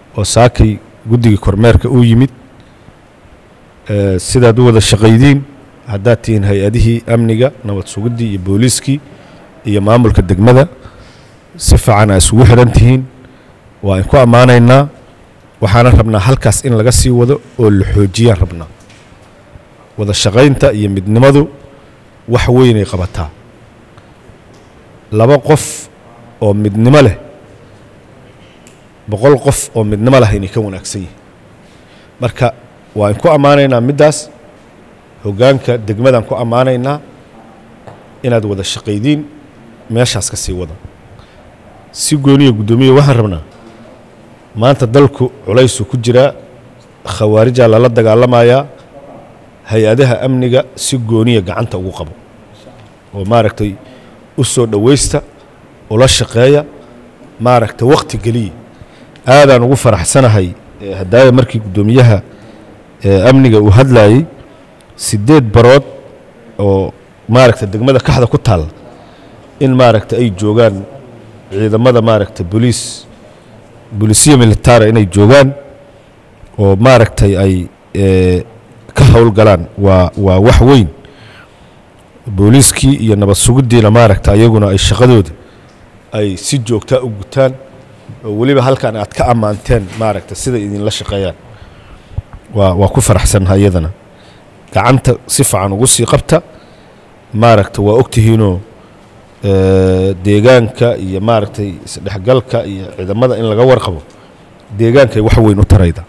oo saakay guddigii kormeerka uu yimid sidaad u wada shaqaydiin haddaad tihiin hay-adihii amniga nabad sugiddii iyo booliiskii iyo maamulka degmada si fiican aa isugu xidhan tihiin waa inku ammaanaynaa waxaana rabnaa halkaas in laga sii wado oo la xoojiyaan rabnaa wada shaqaynta iyo midnimadu wax weynay qabataa laba qof oo midnimo leh boqol qof oo midnimo lah inay ka wanaagsan yihin marka waa inku ammaanaynaa middaas hoggaanka degmadaan ku ammaanaynaa inaad wada shaqaydiin meeshaas ka sii wada si gooniya guddoomiya waxaan rabnaa maanta dalku culaysuu ku jiraa khawaarijaa lala dagaalamayaa hay-adaha amniga si gooniya gacanta ugu qabo oo maaragtay u soo dhowaysta ula shaqeeya maaragtay wakhti geliya aadaan ugu faraxsanahay haddaaya markii guddoomiyaha amniga uu hadlaayey siddeed barood oo maaragtay degmada kaxda ku taalla in maaragtay ay joogaan ciidamada maaragtay boliis bolisiya militara inay joogaan oo maaragtay ay ka howlgalaan waa waa wax weyn booliiskii iyo nabad sugiddiina maaragta ayaguna ay shaqadooda ay si joogtaa u gutaan oo weliba halkan aad ka ammaanteen maaragta siday idinla shaqeeyaan waa waa ku faraxsannaha iyadana gacanta si fiican ugu sii qabta maaragta waa ogtihiinoo deegaanka iyo maaragtay isdhexgalka iyo ciidamada in laga warqabo deegaankay wax weyn u tarayda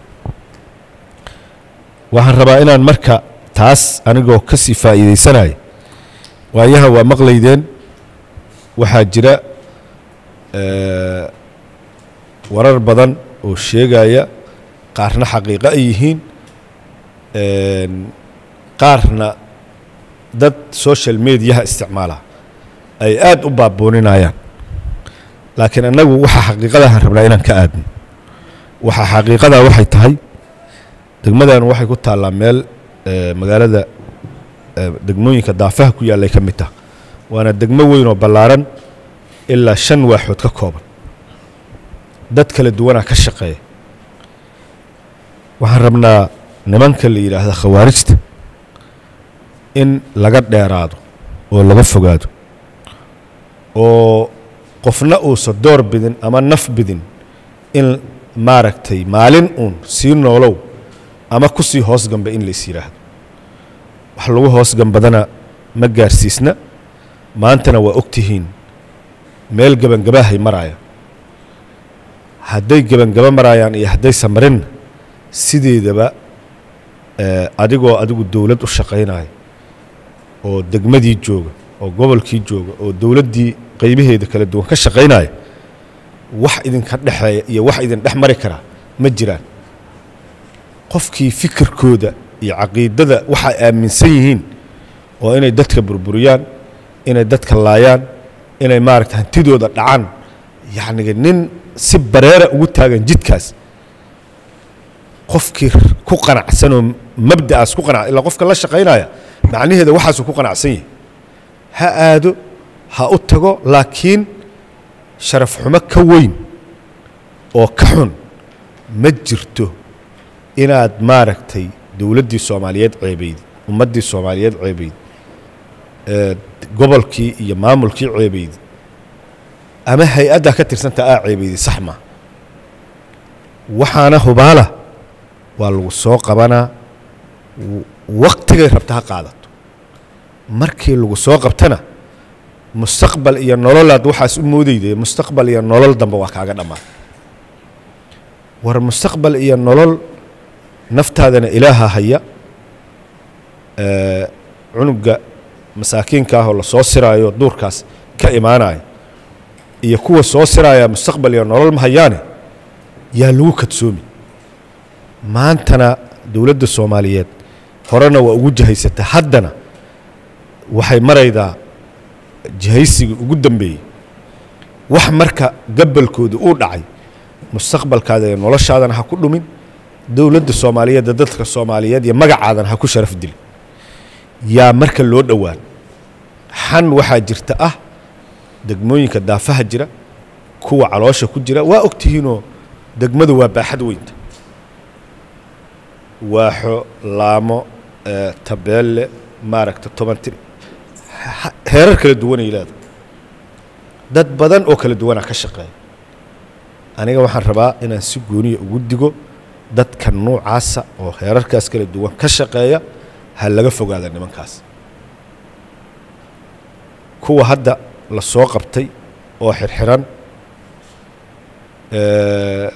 waxaan rabaa inaan marka taas anigoo ka sii faa'iidaysanaya waayaha waa maqlaydeen waxaa jira warar badan oo sheegaya qaarna xaqiiqo ay yihiin qaarna dad social mediaha isticmaala ay aad u baabooninayaan laakiin annagu waxaa xaqiiqadahan rabnaa inaan ka aadno waxaa xaqiiqadaa waxay tahay degmadan waxay ku taallaa meel magaalada degmooyinka daafaha ku yaallay ka mid tah waana degmo weyn oo ballaaran ilaa shan waaxood ka kooban dad kala duwanaa ka shaqeeya waxaan rabnaa nimanka la yidhaahda khawaarijta in laga dheeraado oo laga fogaado oo qofna uusa door bidin ama naf bidin in maaragtay maalin uun sii noolow ama ku sii hoos gamba in lais yidhaahdo wax lagu hoos gambadana ma gaarsiisna maantana waa og tihiin meel gebangabahay maraaya hadday gebangaba maraayaan iyo hadday samarinna sideedaba adigoo adigu dowlad u shaqaynaya oo degmadii jooga oo gobolkii jooga oo dowladdii qaybaheeda kala duwan ka shaqaynaya wax idinka dhexeeya iyo wax idin dhex mari karaa ma jiraan qofkii fikirkooda iyo caqiidada waxay aaminsan yihiin oo inay dadka burburiyaan inay dadka laayaan inay maaragta hantidooda dhacaan yacniga nin si bareera ugu taagan jidkaas qofkii ku qanacsanoo mabda'aas ku qanac ilaa qofka la shaqaynaya macnaheeda waxaasuu ku qanacsan yahay ha aado ha u tago laakiin sharaf xumo ka weyn oo ka xun ma jirto inaad maaragtay dowladdii soomaaliyeed ceebayd ummaddii soomaaliyeed ceebayd gobolkii iyo maamulkii ceebayd ama hay-addaa ka tirsanta aa ceebayday sax maa waxaana hubaala waa lagu soo qabanaa waktigay rabta ha qaadato markii lagu soo qabtana mustaqbal iyo nololaad waxaas u moodayday mustaqbal iyo nolol dambe waa kaaga dhammaan war mustaqbal iyo nolol naftaadana ilaaha haya cunuga masaakiinka ahoo la soo siraayo duurkaas ka imaanaya iyo kuwa soo siraaya mustaqbal iyo nolol ma hayaane yaa lagu kadsoomi maantana dowladda soomaaliyeed horena waa ugu jihaysata haddana waxay maraydaa jihaysigii ugu dambeeyey wax marka gabalkooda uu dhacay mustaqbalkaada iyo noloshaadana ha ku dhumin dowladda soomaaliyeedda dadka soomaaliyeed iyo magacaadana ha ku sharaf dilin yaa marka loo dhowaan xan waxaa jirta ah degmooyinka daafaha jira kuwa caloosha ku jira waa ogtihiinoo degmadu waa baaxad weynta waaxo laamo eh, tabeelle maaragta toban tir ha- heerar kala duwanay leedahay dad badan oo kala duwanaa ka shaqeeya aniga waxaan rabaa inaan si gooniya ugu digo dadka nuucaasa oo heerarkaas kala duwan ka shaqeeya ha laga fogaada nimankaas kuwa hadda la soo qabtay oo xirxiran eh,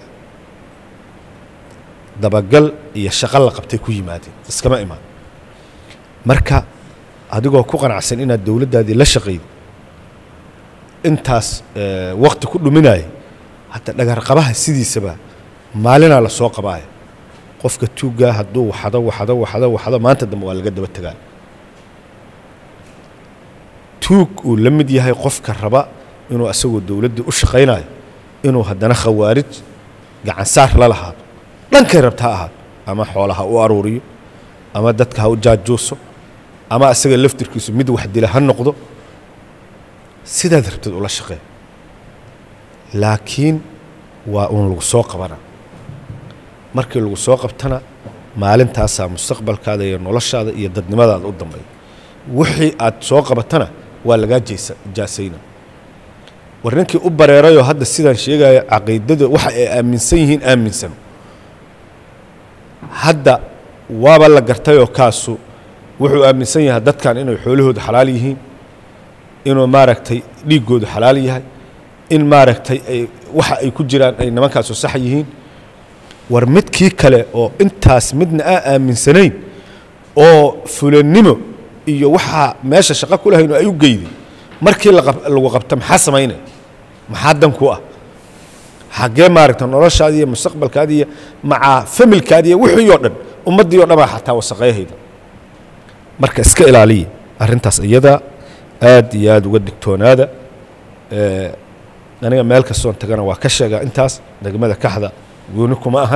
dabagal iyo shaqo la qabtay ku yimaadeen iskama imaan marka adigoo ku qanacsan inaad dowladdaadii la shaqaydo intaas eh, waqti ku dhuminaya hadda dhagarqabaha sidiisaba maalinaa la soo qabaaya qofka tuuggaa hadduu waxado waxado waxado waxado maanta dambe waa laga daba tegaa tuug uu la mid yahay qofka raba inuu asagoo dowladdii u shaqaynayo inuu haddana khawaarij gacansaar la lahaado dhankay rabta ha ahaado ama xoola ha u aruuriyo ama dadka ha u jaajuuso ama asaga laftirkiisu mid wax dila ha noqdo sidaad rabtid ula shaqee laakiin waa uun lagu soo qabana markii lagu soo qabtana maalintaasaa mustaqbalkaada iyo noloshaada iyo dadnimadaada u dambeeya wixii aad soo qabatana waa lagaa jeesa jaasayna war ninkii u bareerayoo hadda sidaan sheegaya caqiidada waxa ay aaminsan yihiin aaminsan hadda waaba la gartayoo kaasu wuxuu aaminsan yahay dadkan inay xoolahooda xalaal yihiin inuu maaragtay dhiiggoodu xalaal yahay in maaragtay ay waxa ay ku jiraan ay nimankaasu sax yihiin war midkii kale oo intaas midna aa aaminsanayn oo fulannimo iyo waxaa meesha shaqo ku lahayn oo ay u geyday markii laqab- lagu qabta maxaa samaynaya maxaa dan ku ah xaggee maaragta noloshaadi iyo mustaqbalkaadi iyo macaa familkaadi iyo wixii oo dhan ummaddii oo dhanbaa xataa wasaqayhayda marka iska ilaaliya arrintaas iyada aad iyo aad uga digtoonaada Eh, aniga meel kastoon tagana waa ka sheegaa intaas degmada kaxda gooni kuma ahan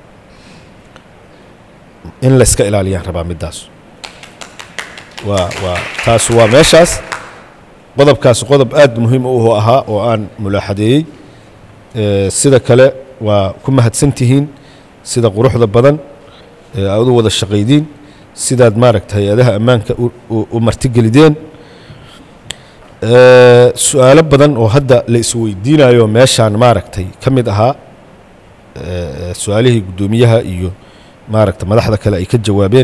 in la iska ilaaliyaan rabaa middaas waa waa taas waa meeshaas qodobkaas qodob aad muhiim u ahaa oo aan mulaaxadeeyey Eh, sida kale waa ku mahadsantihiin sida quruxda badan ee aad u wada shaqaydiin sidaad maaragta hay-adaha ammaanka u- u- u martigelideen Eh, su-aalo badan oo hadda la isweydiinayo meeshaan maaragtay ka mid ahaa eh, su-aalihii guddoomiyaha iyo maaragta madaxda kale ay ka jawaabeen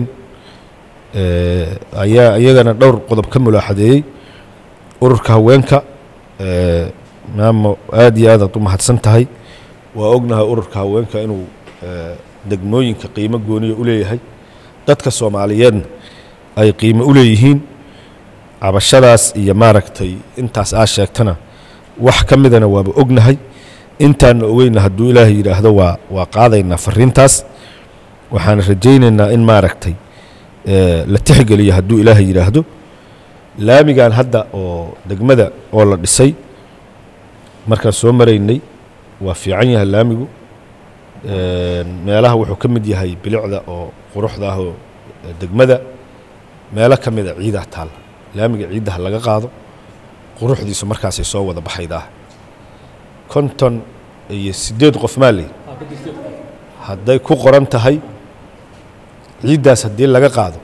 Eh, ayaa iyagana dhowr qodob ka mulaaxadeeyey ururka haweenka eh, maamo aad iyo aad aad u mahadsan tahay waa ognahay ururka haweenka inuu eh, degmooyinka qiimo gooniya u leeyahay dadka soomaaliyeedna ay qiimo u leeyihiin cabashadaas iyo maaragtay intaas aa sheegtana wax ka midana waaba ognahay intaana ogeyna hadduu ilaahay yidhaahdo waa waa qaadaynaa fariintaas waxaan rajaynaynaa in maaragtay eh, la tixgeliyo hadduu ilaahay yidhaahdo laamigan hadda oo degmada oo la dhisay markaan soo maraynay waa fiican yahay laamigu Een, meelaha wuxuu ka mid yahay bilicda oo quruxda ah oo eh, degmada meelo ka mida ciidaa taalla laamiga ciiddaha laga qaado quruxdiisu markaasay soo wada baxaydaa konton iyo siddeed qof maa leeyi hadday ku qoran tahay ciiddaas haddii laga qaado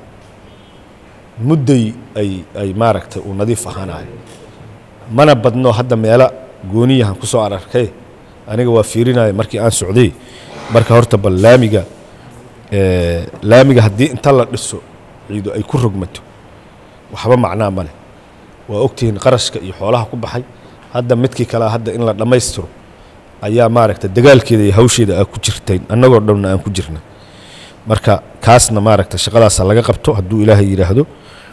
mudday ay ay maaragtay uu nadiif ahaanayo mana badno hadda meelo gooniyahan ku soo ararkay aniga waa fiirinaya markii aan socday marka horta bal laamiga eh, laamiga haddii inta la dhiso ciidu ay ku rogmato waxba macnaa ma leh waa ogtihiin qarashka iyo xoolaha ku baxay hadda midkii kalea hadda in la dhammaystiro ayaa maaragta dagaalkeeda iyo hawsheeda aa ku jirtayn annagoo dhanna aan ku jirna marka kaasna maaragta shaqadaasa laga qabto hadduu ilaahay yidhaahdo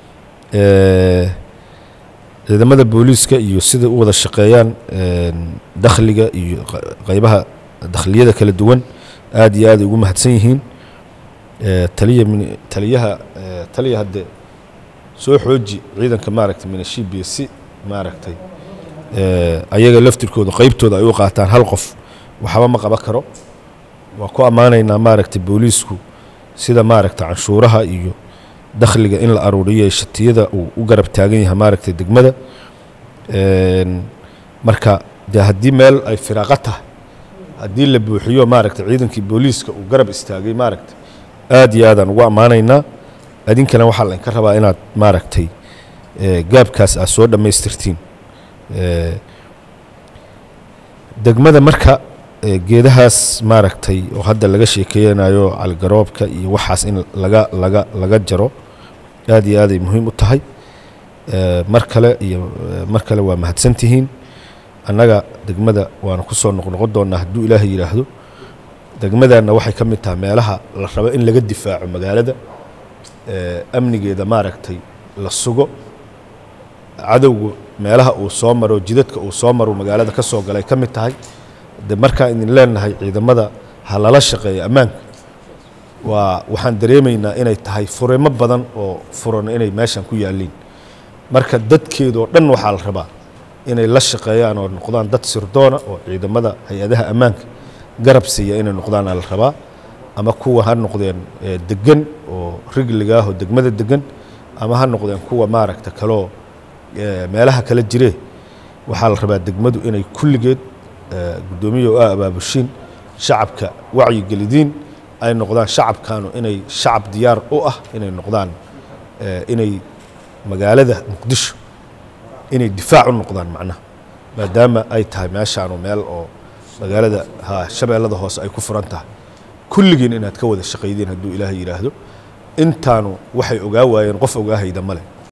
Eh, ciidamada booliiska iyo sida u wada shaqeeyaan een, dakhliga iyo qa- qaybaha dakhliyada kala duwan aad iyo aad ay ugu mahadsan yihiin Eh, taliya min- taliyaha eh, taliya hadde soo xooji ciidanka maaragtay minashibiya si maaragtay eh, ayaga laftirkooda qaybtooda ay u qaataan hal qof waxba ma qaban karo waa ku ammaanaynaa maaragtay booliisku sida maaragtay canshuuraha iyo dakhliga in la aruuriyo ee shatiyada uu u garab taagan yahay maaragtay degmada Een, marka dee haddii meel ay firaaqo tahay haddii la buuxiyo maaragtay ciidankii booliiska uu garab istaagay maaragtay aad iyo aadaan ugu ammaanaynaa adinkana waxaa laydinka rabaa inaad maaragtay gaabkaas aad soo dhammaystirtiin degmada marka geedahaas maaragtay oo hadda laga sheekeynayo caligaroobka iyo waxaas in laga laga laga jaro aad iyo aaday muhiim u tahay mar kale iyo mar kale waa mahadsantihiin annaga degmada waana ku soo noqnoqon doonnaa hadduu ilaahay yidhaahdo degmadanna waxay ka mid tahay meelaha la rabo in laga difaaco magaalada amnigeeda maaragtay la sugo cadowga meelaha uu soo maro jidadka uu soo maro magaalada ka soo galay ka mid tahay de markaan idin leenahay ciidamada ha lala shaqeeyo ammaanka waa waxaan dareemaynaa inay tahay furimo badan oo furan inay meeshan ku yaalliin marka dadkeedoo dhan waxaa la rabaa inay la shaqeeyaan oo noqdaan dad sirdoona oo ciidamada hay-adaha ammaanka garab siiya inay noqdaana la rabaa ama kuwa ha noqdeen degan oo rigligaah oo degmada degan ama ha noqdeen kuwa maaragta kaloo meelaha kala jiree waxaa la rabaa degmadu inay kulligeed guddoomiya oo ah abaabushiin shacabka wacyigelidiin ay noqdaan shacabkanu inay shacab diyaar u ah inay noqdaan inay magaalada muqdisho inay difaac u noqdaan macnaha maadaama ay tahay meeshaanu meel oo magaalada ha shabeellada hoose ay ku furan tahay kulligiin inaad ka wada shaqaydiin hadduu ilaahay yidhaahdo intaanu waxay ogaa waayeen qof ogaahayda male